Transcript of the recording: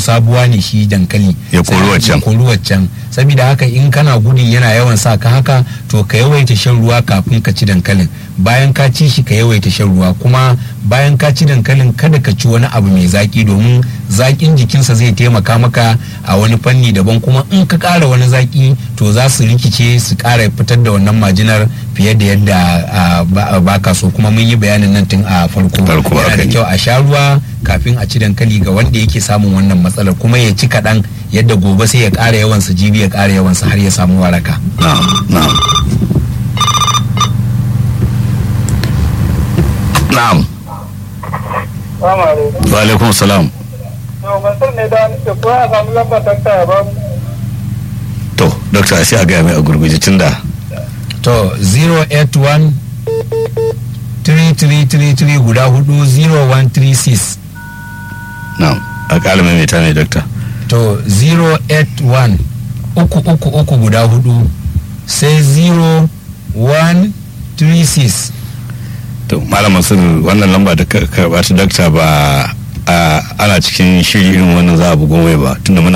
sabuwa ne shi dankali Ya kori Sai- waccan. ya kori waccan saboda haka in kana gudun yana yawan sa ka haka to ka yawaita shan ruwa kafin ka ci dankalin bayan ka ci shi ka yawaita shan ruwa kuma bayan ka ci dankalin kada ka ci wani abu mai zaki domin zakin jikinsa zai taimaka maka a wani fanni daban kuma in ka ƙara wani zaki to za su rikice su ƙara fitar da wannan majinar fiye da yadda ah, ba- baka so kuma mun yi bayanin nan tun a farko Farko, yana haka da ne. kyau a sha ruwa kafin a ci dankali ga wanda yake samun wannan matsalar kuma ya ci kaɗan yadda gobe sai ya ƙara yawansa jibi ya ƙara yawansa har ya samu waraka na'am na'am na'am Salamu alaikum. wa alaikum salam Yau Mansur ne da nake ko a samu lambar dakta ya ba mu. to dokta sai a gaya mai a gurguje tun da to 081 3333 guda hudu 0136 na'am a ƙala mai ta ne dokta to 081 uku uku uku guda hudu sai 0136 to malam mansur wannan lamba da ka karɓa ta dokta ba a ana cikin shiri irin wannan za a bugon wai ba tunda muna